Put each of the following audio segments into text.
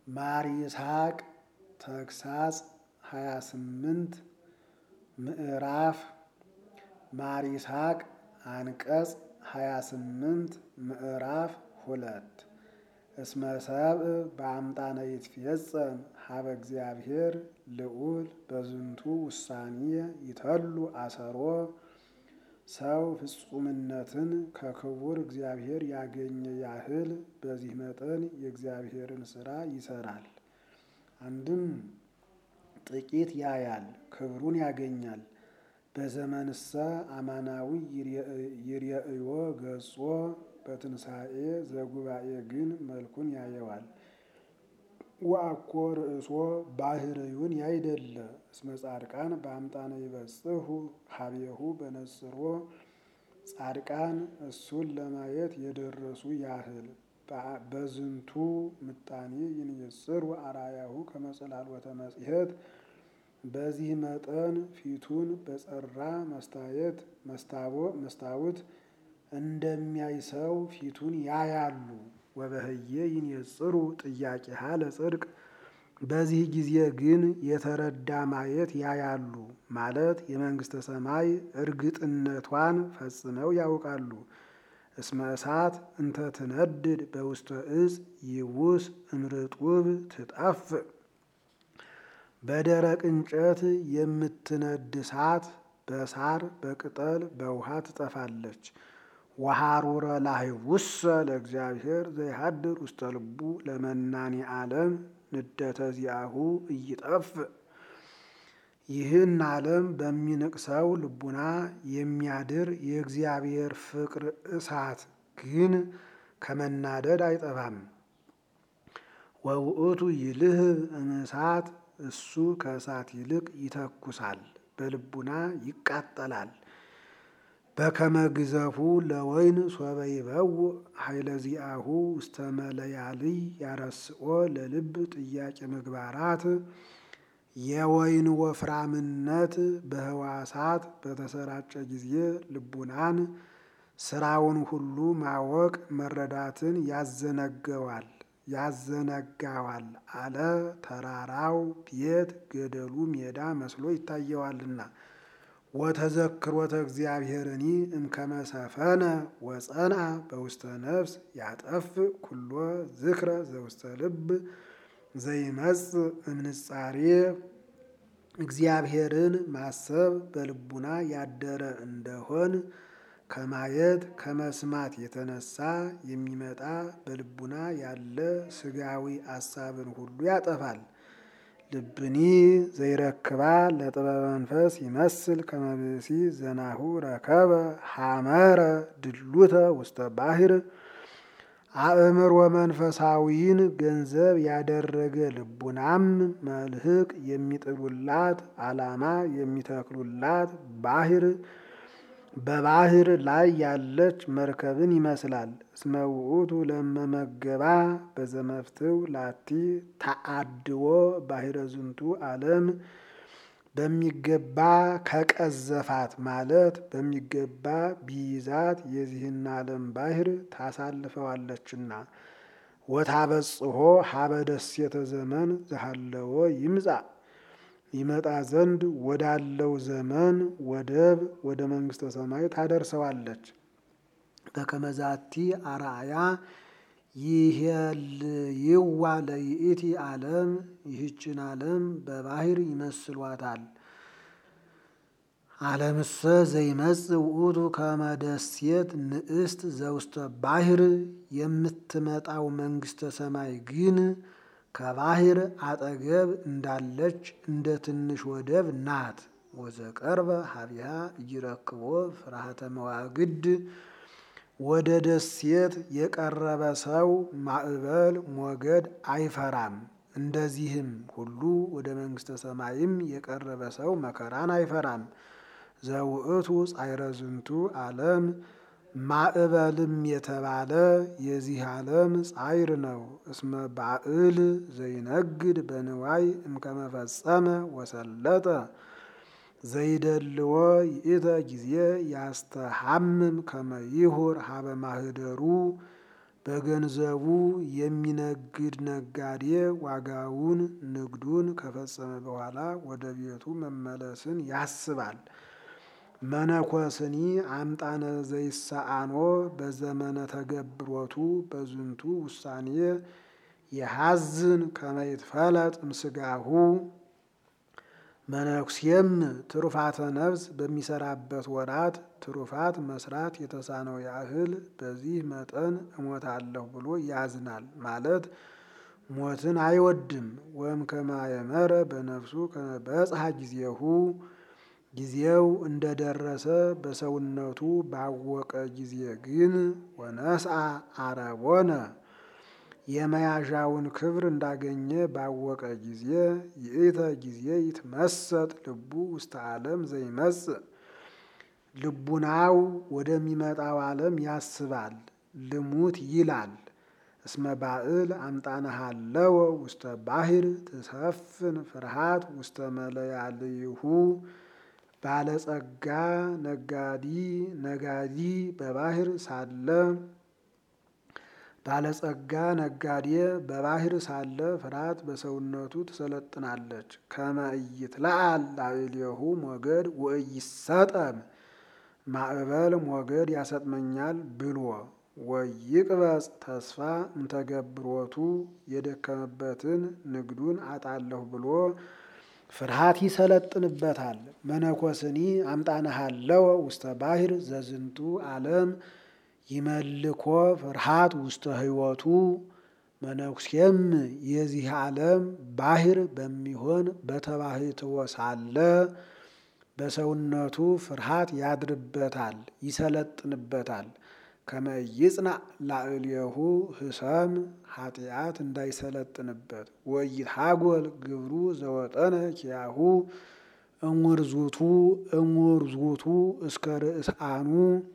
ማር ይስሐቅ ተግሳጽ ሃያ ስምንት ምዕራፍ ማር ይስሐቅ አንቀጽ ሃያ ስምንት ምዕራፍ ሁለት እስመ ሰብእ በአምጣነ ይትፌጸም ሀበ እግዚአብሔር ልዑል በዝንቱ ውሳኔ ይተሉ አሰሮ ሰው ፍጹምነትን ከክቡር እግዚአብሔር ያገኘ ያህል በዚህ መጠን የእግዚአብሔርን ሥራ ይሰራል። አንድም ጥቂት ያያል፣ ክብሩን ያገኛል። በዘመንሰ አማናዊ ይርየእዮ ገጾ በትንሣኤ ዘጉባኤ ግን መልኩን ያየዋል። ወአኮ ርእሶ ባህርዩን ያይደለ እስመ ጻድቃን በአምጣነ ይበጽሑ ሀቤሁ በነጽሮ ጻድቃን እሱን ለማየት የደረሱ ያህል በዝንቱ ምጣኔ ይንየጽሩ አርአያሁ ከመጸላልወተ መጽሔት በዚህ መጠን ፊቱን በጸራ መስታየት መስታወት እንደሚያይ ሰው ፊቱን ያያሉ። ወበህየ ይንየጽሩ ጥያቄሃ ለጽድቅ በዚህ ጊዜ ግን የተረዳ ማየት ያያሉ ማለት የመንግሥተ ሰማይ እርግጥነቷን ፈጽመው ያውቃሉ። እስመ እሳት እንተ ትነድድ በውስተ እጽ ይውስ እምርጡብ ትጠፍእ በደረቅ እንጨት የምትነድ እሳት በሳር በቅጠል በውሃ ትጠፋለች። ወሐሩረ ላህቡሰ ለእግዚአብሔር ዘይሃድር ውስተ ልቡ ለመናኒ ዓለም ንደተ ዚአሁ እይጠፍእ ይህን ዓለም በሚንቅሰው ልቡና የሚያድር የእግዚአብሔር ፍቅር እሳት ግን ከመናደድ አይጠፋም። ወውእቱ ይልህብ እምእሳት እሱ ከእሳት ይልቅ ይተኩሳል፣ በልቡና ይቃጠላል። በከመ ግዘፉ ለወይን ሶበ ይበውእ ኃይለ ዚአሁ ውስተ መለያልይ ያረስኦ ለልብ ጥያቄ ምግባራት የወይን ወፍራምነት በህዋሳት በተሰራጨ ጊዜ ልቡናን ስራውን ሁሉ ማወቅ መረዳትን ያዘነገዋል ያዘነጋዋል አለ። ተራራው ቤት ገደሉ ሜዳ መስሎ ይታየዋልና። ወተዘክሮተ እግዚአብሔርኒ እምከመ ሰፈነ ወጸንዐ በውስተ ነፍስ ያጠፍእ ኩሎ ዝክረ ዘውስተ ልብ ዘይመጽእ እምንጻሬ እግዚአብሔርን ማሰብ በልቡና ያደረ እንደሆን ከማየት ከመስማት የተነሳ የሚመጣ በልቡና ያለ ስጋዊ አሳብን ሁሉ ያጠፋል። ልብኒ ዘይረክባ ለጥበበ መንፈስ ይመስል ከመብሲ ዘናሁ ረከበ ሐመረ ድሉተ ውስተ ባሕር አእምሮ መንፈሳዊን ገንዘብ ያደረገ ልቡናም መልህቅ የሚጥሉላት ዓላማ የሚተክሉላት ባሕር በባሕር ላይ ያለች መርከብን ይመስላል። እስመ ውእቱ ለመመገባ በዘመፍትው ላቲ ተአድዎ ባሕረ ዝንቱ ዓለም በሚገባ ከቀዘፋት ማለት በሚገባ ቢይዛት የዚህን ዓለም ባሕር ታሳልፈዋለችና። ወታበጽሖ ሀበ ደሴተ ዘመን ዘሃለዎ ይምጻ ይመጣ ዘንድ ወዳለው ዘመን ወደብ ወደ መንግሥተ ሰማይ ታደርሰዋለች። በከመዛቲ አርአያ ይሄልይዋ ለይእቲ ዓለም ይህችን ዓለም በባሕር ይመስሏታል። ዓለምሰ ዘይመጽእ ውእቱ ከመ ደሴት ንእስት ዘውስተ ባሕር የምትመጣው መንግሥተ ሰማይ ግን ከባሕር አጠገብ እንዳለች እንደ ትንሽ ወደብ ናት። ወዘቀርበ ሀቢሃ እይረክቦ ፍርሃተ መዋግድ ወደ ደሴት የቀረበ ሰው ማዕበል ሞገድ አይፈራም። እንደዚህም ሁሉ ወደ መንግሥተ ሰማይም የቀረበ ሰው መከራን አይፈራም። ዘውእቱ ጻይረ ዝንቱ ዓለም ማዕበልም የተባለ የዚህ ዓለም ጻይር ነው። እስመ ባዕል ዘይነግድ በንዋይ እምከመፈጸመ ወሰለጠ ዘይደልዎ ይእተ ጊዜ ያስተሐምም ከመ ይሁር ሀበ ማህደሩ በገንዘቡ የሚነግድ ነጋዴ ዋጋውን ንግዱን ከፈጸመ በኋላ ወደ ቤቱ መመለስን ያስባል። መነኮስኒ አምጣነ ዘይሳአኖ በዘመነ ተገብሮቱ በዝንቱ ውሳኔ የሐዝን ከመይትፈለጥ ምስጋሁ መነኩሴም ትሩፋተ ነፍስ በሚሰራበት ወራት ትሩፋት መስራት የተሳነው ያህል በዚህ መጠን እሞታለሁ ብሎ ያዝናል ማለት ሞትን አይወድም። ወም ከማየመረ በነፍሱ በጽሐ ጊዜሁ ጊዜው እንደደረሰ በሰውነቱ ባወቀ ጊዜ ግን ወነስአ አረቦነ የመያዣውን ክብር እንዳገኘ ባወቀ ጊዜ ይእተ ጊዜ ይትመሰጥ ልቡ ውስተ ዓለም ዘይመጽእ ልቡናው ወደሚመጣው ዓለም ያስባል። ልሙት ይላል። እስመ ባእል አምጣነሃለወ ውስተ ባሕር ትሰፍን ፍርሃት ውስተ መለያልይሁ ባለጸጋ ነጋዲ ነጋዲ በባሕር ሳለ ባለጸጋ ነጋዴ በባሕር ሳለ ፍርሃት በሰውነቱ ትሰለጥናለች። ከመ ኢይትለዓል ላዕሌሁ ሞገድ ወኢይሰጠም ማዕበል ሞገድ ያሰጥመኛል ብሎ ወይቅበጽ ተስፋ እንተገብሮቱ የደከመበትን ንግዱን አጣለሁ ብሎ ፍርሃት ይሰለጥንበታል። መነኮስኒ አምጣነሃለወ ውስተ ባሕር ዘዝንቱ ዓለም ይመልኮ ፍርሃት ውስተ ሕይወቱ መነኩሴም የዚህ ዓለም ባሕር በሚሆን በተባሕትዎ ሳለ በሰውነቱ ፍርሃት ያድርበታል፣ ይሰለጥንበታል። ከመ ይጽናዕ ላዕሌሁ ህሰም ኃጢአት እንዳይሰለጥንበት ወይትሐጐል ግብሩ ዘወጠነ ኪያሁ እሙርዙቱ እሙርዙቱ እስከ ርእስአኑ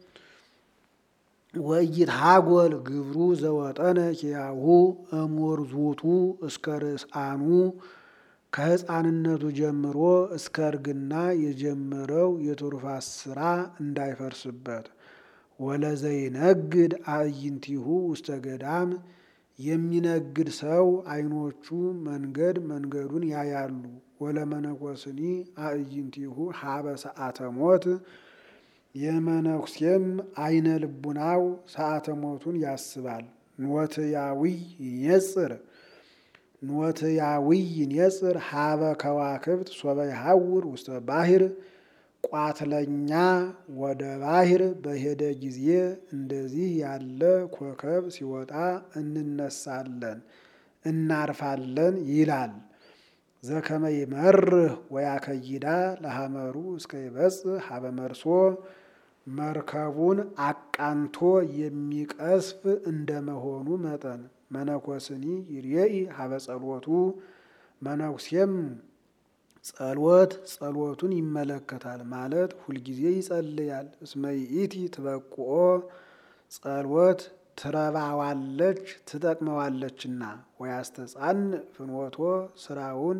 ወይትሐጐል ግብሩ ዘወጠነ ኪያሁ እሙርዙቱ እስከ ርእስአኑ ከሕፃንነቱ ጀምሮ እስከ እርግና የጀመረው የትሩፋት ስራ እንዳይፈርስበት ወለዘይነግድ አዕይንቲሁ ውስተ ገዳም የሚነግድ ሰው ዓይኖቹ መንገድ መንገዱን ያያሉ። ወለመነኮስኒ አዕይንቲሁ ሀበ ሰዓተ ሞት የመነኩሴም አይነ ልቡናው ሰዓተ ሞቱን ያስባል። ኖትያዊ ይኔጽር ኖትያዊ ይኔጽር ሀበ ከዋክብት ሶበ ይሐውር ውስተ ባሕር ቋትለኛ ወደ ባሕር በሄደ ጊዜ እንደዚህ ያለ ኮከብ ሲወጣ እንነሳለን እናርፋለን ይላል። ዘከመ ይመርህ ወያከይዳ ለሐመሩ እስከ ይበጽሕ ሀበ መርሶ መርከቡን አቃንቶ የሚቀስፍ እንደመሆኑ መጠን መነኮስኒ ይርኤኢ ሀበ ጸሎቱ መነኩሴም ጸሎት ጸሎቱን ይመለከታል ማለት ሁልጊዜ ይጸልያል። እስመ ይእቲ ትበቁኦ ጸሎት ትረባዋለች ትጠቅመዋለችና ወያስተጻን ፍኖቶ ስራውን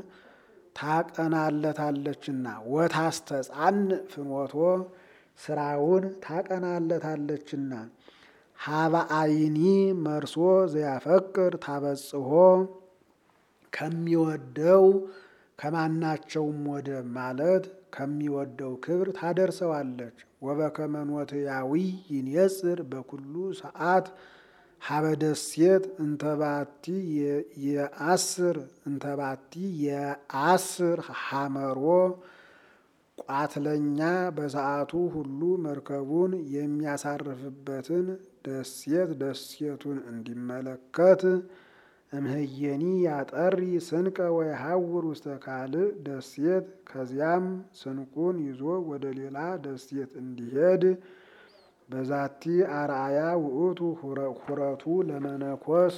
ታቀናለታለችና ወታስተጻን ፍኖቶ ስራውን ታቀናለታለችና ሀበ አይኒ መርሶ ዘያፈቅር ታበጽሖ ከሚወደው ከማናቸውም ወደ ማለት ከሚወደው ክብር ታደርሰዋለች። ወበከመ ኖትያዊ ይንየጽር በኩሉ ሰዓት ሀበ ደሴት እንተባቲ የአስር እንተባቲ የአስር ሐመሮ ቋትለኛ በሰዓቱ ሁሉ መርከቡን የሚያሳርፍበትን ደሴት ደሴቱን እንዲመለከት እምህየኒ ያጠሪ ስንቀ ወይሐውር ውስተ ካልእ ደሴት ከዚያም ስንቁን ይዞ ወደ ሌላ ደሴት እንዲሄድ በዛቲ አርአያ ውእቱ ሁረቱ ለመነኮስ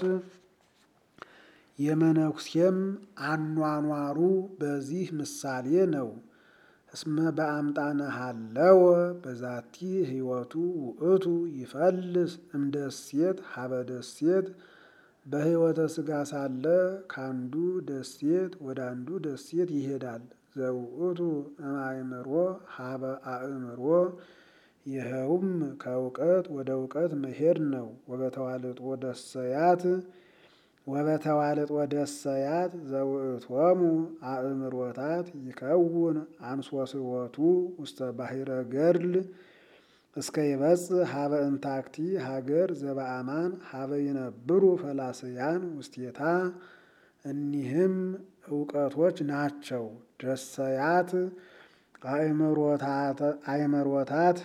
የመነኩሴም አኗኗሩ በዚህ ምሳሌ ነው። እስመ በአምጣነ ሀለወ በዛቲ ህይወቱ ውእቱ ይፈልስ እምደሴት ሀበ ደሴት በህይወተ ስጋ ሳለ ከአንዱ ደሴት ወደ አንዱ ደሴት ይሄዳል። ዘውእቱ እምአእምሮ ሀበ አእምሮ ይኸውም ከእውቀት ወደ እውቀት መሄድ ነው። ወበተዋልጦ ደሰያት ወበተዋልጦ ደሰያት ዘውእቶሙ አእምሮታት ይከውን አንሶስወቱ ውስተ ባሕረ ገድል እስከ ይበጽሕ ሀበ እንታክቲ ሀገር ዘበአማን ሀበ ይነብሩ ፈላስያን ውስቴታ። እኒህም እውቀቶች ናቸው። ደሰያት አእምሮታት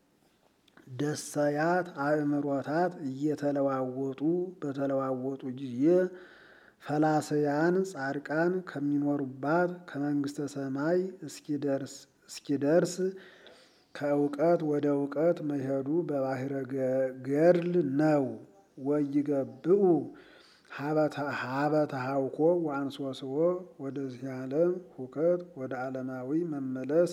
ደሰያት አእምሮታት እየተለዋወጡ በተለዋወጡ ጊዜ ፈላስያን ጻድቃን ከሚኖሩባት ከመንግስተ ሰማይ እስኪደርስ ከእውቀት ወደ እውቀት መሄዱ በባሕረ ገድል ነው። ወይገብኡ ሀበ ተሐውኮ ወአንሶስዎ ወደዚህ ዓለም ሁከት ወደ ዓለማዊ መመለስ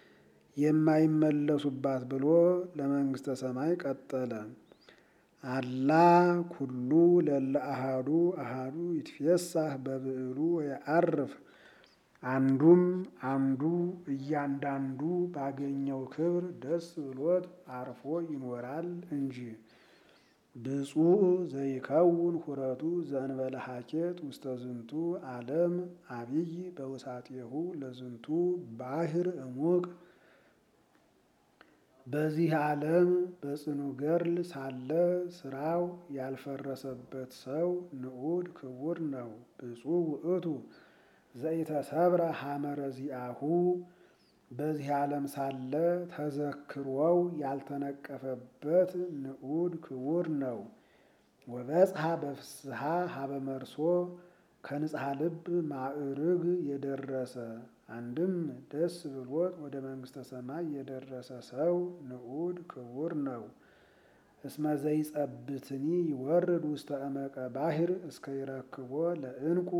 የማይመለሱባት ብሎ ለመንግስተ ሰማይ ቀጠለ። አላ ኩሉ ለለ አሃዱ አሃዱ ይትፌሳህ በብዕሉ ወየዐርፍ አንዱም አንዱ እያንዳንዱ ባገኘው ክብር ደስ ብሎት አርፎ ይኖራል እንጂ። ብፁዕ ዘይከውን ሁረቱ ዘእንበለ ሀኬት ውስተ ዝንቱ ዓለም አብይ በውሳጤሁ ለዝንቱ ባሕር እሙቅ። በዚህ ዓለም በጽኑ ገድል ሳለ ስራው ያልፈረሰበት ሰው ንዑድ ክቡር ነው። ብፁዕ ውእቱ ዘኢተሰብረ ሐመረ ዚአሁ በዚህ ዓለም ሳለ ተዘክሮው ያልተነቀፈበት ንዑድ ክቡር ነው። ወበጽሐ በፍስሐ ሀበ መርሶ ከንጽሐ ልብ ማዕርግ የደረሰ አንድም ደስ ብሎት ወደ መንግስተ ሰማይ የደረሰ ሰው ንዑድ ክቡር ነው። እስመ ዘይጸብትኒ ይወርድ ውስተ እመቀ ባሕር እስከ ይረክቦ ለዕንቁ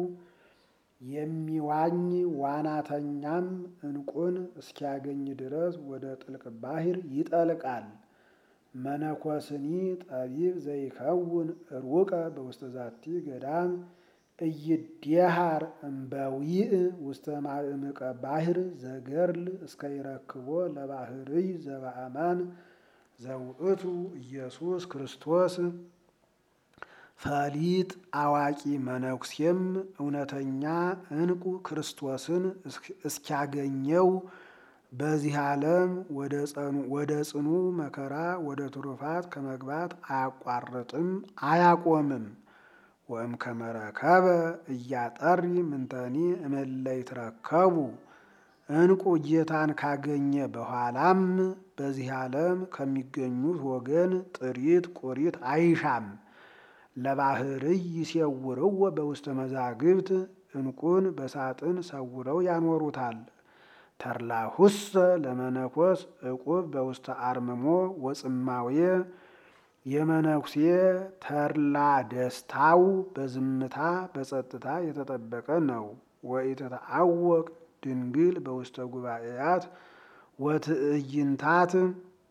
የሚዋኝ ዋናተኛም ዕንቁን እስኪያገኝ ድረስ ወደ ጥልቅ ባሕር ይጠልቃል። መነኮስኒ ጠቢብ ዘይከውን ሩቀ በውስተ ዛቲ ገዳም እይዴሃር እምበዊእ ውስተ ማእምቀ ባሕር ዘገርል እስከ ይረክቦ ለባሕርይ ዘበአማን ዘውእቱ ኢየሱስ ክርስቶስ። ፈሊጥ አዋቂ መነኩሴም እውነተኛ ዕንቁ ክርስቶስን እስኪያገኘው በዚህ ዓለም ወደ ጽኑ መከራ ወደ ትሩፋት ከመግባት አያቋርጥም አያቆምም። ወእም ከመረከበ እያጠሪ ምንተኒ እምእለ ይትረከቡ ዕንቁ ጌታን ካገኘ በኋላም በዚህ ዓለም ከሚገኙት ወገን ጥሪት ቁሪት አይሻም። ለባሕርይ ይሴውርዎ በውስተ መዛግብት ዕንቁን በሳጥን ሰውረው ያኖሩታል። ተርላሁሰ ለመነኮስ ዕቁብ በውስተ አርምሞ ወጽማዌ የመነኩሴ ተርላ ደስታው በዝምታ በጸጥታ የተጠበቀ ነው። ወኢተተአወቅ ድንግል በውስተ ጉባኤያት ወትዕይንታት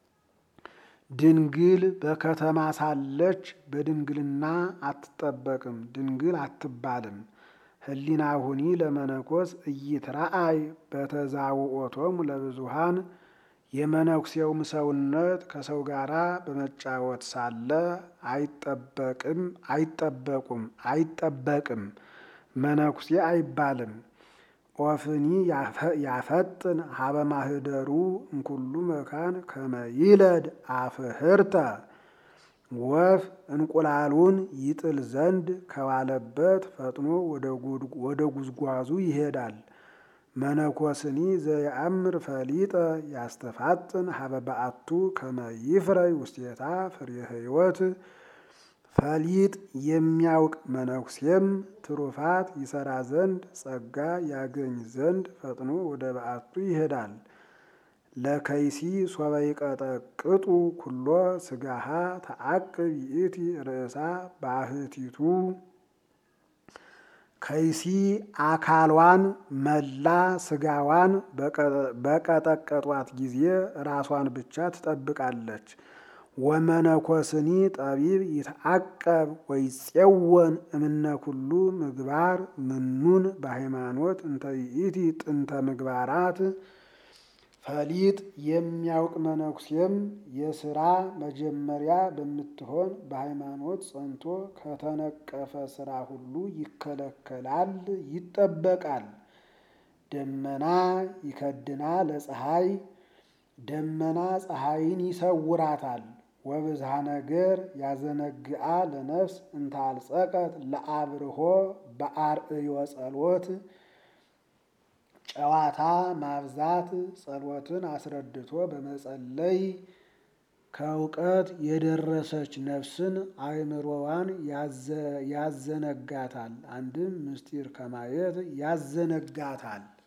ድንግል በከተማ ሳለች በድንግልና አትጠበቅም፣ ድንግል አትባልም። ህሊናሁኒ ለመነኮስ እይትረአይ በተዛውኦቶሙ ለብዙሃን የመነኩሴውም ሰውነት ከሰው ጋር በመጫወት ሳለ አይጠበቅም አይጠበቁም አይጠበቅም መነኩሴ አይባልም። ኦፍኒ ያፈጥን ሀበ ማህደሩ እንኩሉ መካን ከመ ይለድ አፍህርተ ወፍ እንቁላሉን ይጥል ዘንድ ከዋለበት ፈጥኖ ወደ ጉዝጓዙ ይሄዳል። መነኮስኒ ዘየአምር ፈሊጠ ያስተፋጥን ሀበ በአቱ ከመ ይፍረይ ውስቴታ ፍሬ ሕይወት ፈሊጥ የሚያውቅ መነኩሴም ትሩፋት ይሰራ ዘንድ ጸጋ ያገኝ ዘንድ ፈጥኖ ወደ በአቱ ይሄዳል። ለከይሲ ሶበ ይቀጠቅጡ ኩሎ ስጋሃ ተአቅብ ይእቲ ርእሳ ባህቲቱ ከይሲ አካሏን መላ ስጋዋን በቀጠቀጧት ጊዜ ራሷን ብቻ ትጠብቃለች። ወመነኮስኒ ጠቢብ ይትዓቀብ ወይፄወን እምነ ኩሉ ምግባር ምኑን በሃይማኖት እንተ ይእቲ ጥንተ ምግባራት ፈሊጥ የሚያውቅ መነኩሴም የስራ መጀመሪያ በምትሆን በሃይማኖት ጸንቶ ከተነቀፈ ስራ ሁሉ ይከለከላል፣ ይጠበቃል። ደመና ይከድና ለፀሐይ ደመና ፀሐይን ይሰውራታል። ወብዝሃ ነገር ያዘነግአ ለነፍስ እንታልጸቀት ለአብርሆ በአርእዮ ጸሎት ጨዋታ ማብዛት ጸሎትን አስረድቶ በመጸለይ ከእውቀት የደረሰች ነፍስን አእምሮዋን ያዘነጋታል። አንድም ምስጢር ከማየት ያዘነጋታል።